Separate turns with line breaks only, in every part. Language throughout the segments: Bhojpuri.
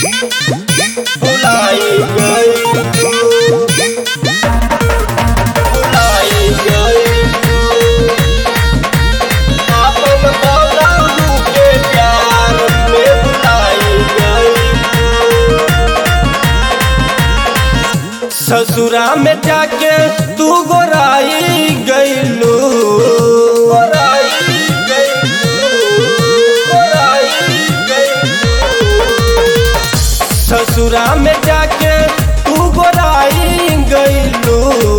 भुलाई गई भुलाई गई आपन बलमू के प्यार में भुलाई गई ससुरा में जाके तू गोराई गईलू गोराई गईलू गोराई गईलू ससुरा में जाके तू गोराई गईलू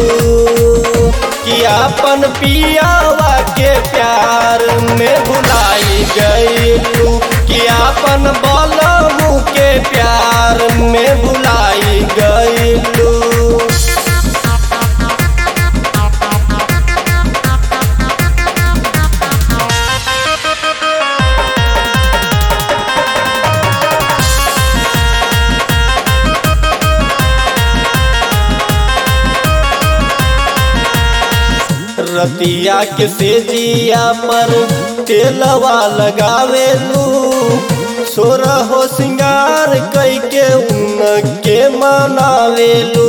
कि अपन पियावा के प्यार में भुलाई गईलू कि अपन बलमू के प्यार में भुलाई गईलू रतिया के सेजिया पर तेलवा लगावेलू सोरा हो सिंगार कई के उन के मनावेलू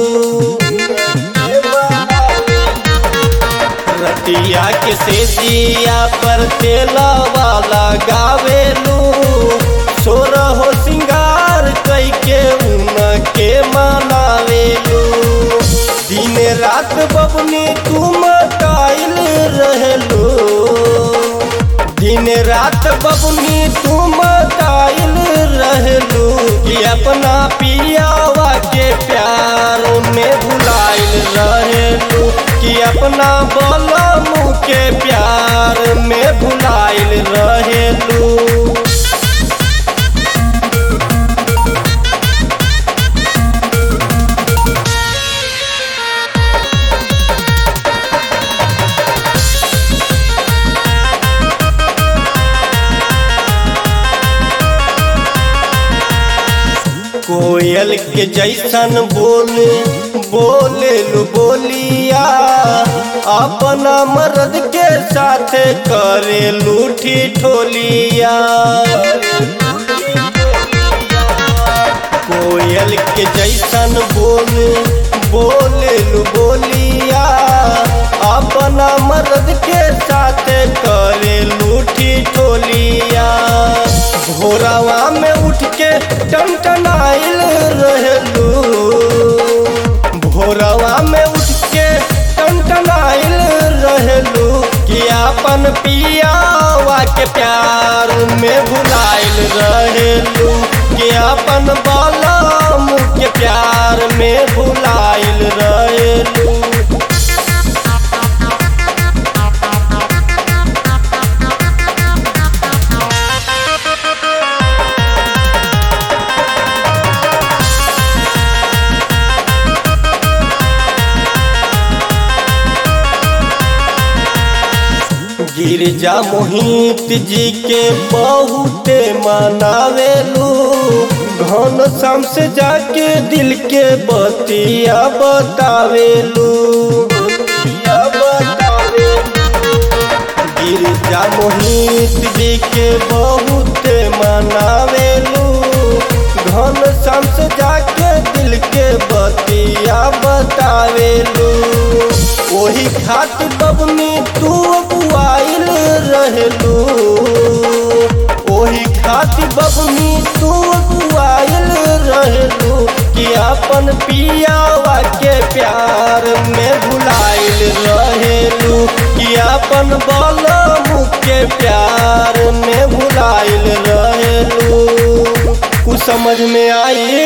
रतिया के सेजिया पर तेलवा लगावेलू सोरा हो सिंगार कई के उन के मनावेलू दिन रात बबनी तुम कायल रहलो दिन रात बबनी तुम कायल रहलो कि अपना पियावा के प्यार में भुलाइल रहलो कि अपना बलमू के प्यार में भुलाइल रहलो कोयल के जैसन बोले बोले लू बोलिया अपना मर्द के साथ करे लूठी ठोलिया कोयल के जैसन बोले बोले लू बोलिया अपना मर्द के साथ करे लूठी ठोलिया भोरावा में उठ के टनटनाइल रहलू भोरावा में उठ के टनटनाइल रहलू कि अपन पियावा के प्यार में भुलाइल रहलू कि अपन बलम के प्यार में भुलाइल रहलू गिरजा मोहित जी के बहुते मनावेलू घन शाम से जाके दिल के बतिया बतावेलू गिरजा मोहित जी के बहुते मनावेलू घन शाम से जाके दिल के बतिया बतावेलू वही खातिर बबनी तू अगुआइल रहलू वही खातिर बबनी तू अगुआइल रहलू कि अपन पियावा के प्यार में भुलाइल रहलू कि अपन बलमू के प्यार में भुलाइल रहलू कुछ समझ में आई